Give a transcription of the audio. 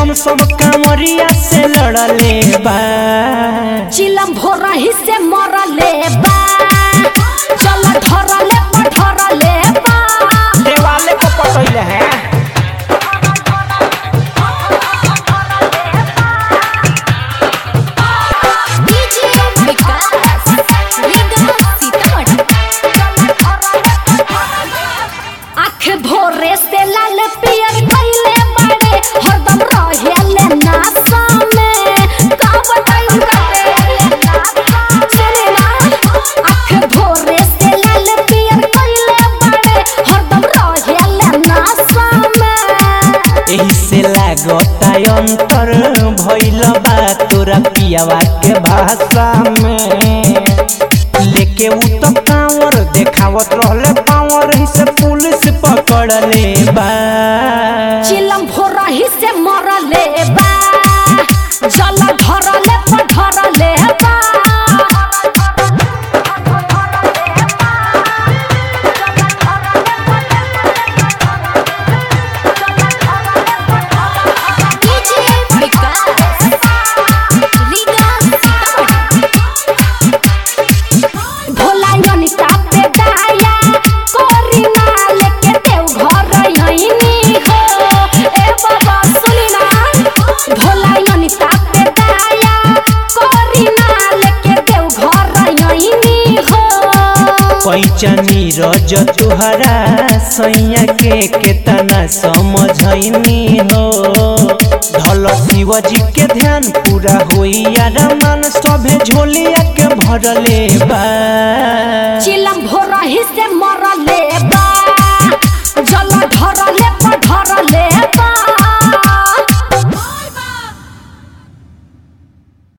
हम सब कांवरिया से लड़ले बा चिलम भोरही से मरले बा चल धरले पधरले बा देवाले को पटैले हैं डीजे विकास रीगा सीतामढ़ी आँख भोरे से लाल पियर कइले बाड़े हरदम रहेले नासा में का बताई काटे सुने ना आँख भोरे से लाल पियर कइले बाड़े हरदम रहेले नासा में एही से लागता अंतर भइल बा तोरा पियावा के भाषा में लेके उ तो कांवर देखावत रहले पावर ही से पुलिस पकड़ले बा चिलम भोरही से मरले बा जल धरले पधरले बा डीजे विकास रीगा सीतामढ़ी भोला यनिता पे दाया कोरी माल के देव घर यहिनी हो ए बाबा सुनी ना भोला यनिता पे दाया कोरी माल के देव घर यहिनी हो पैचनी रज तुहरा सैया के केतना समझैनी हो धल शिवजी के ध्यान पूरा होई यार मन सभे झोलिया के भरले बा चिलम भोरही से मरले बा जल धरले पधरले बा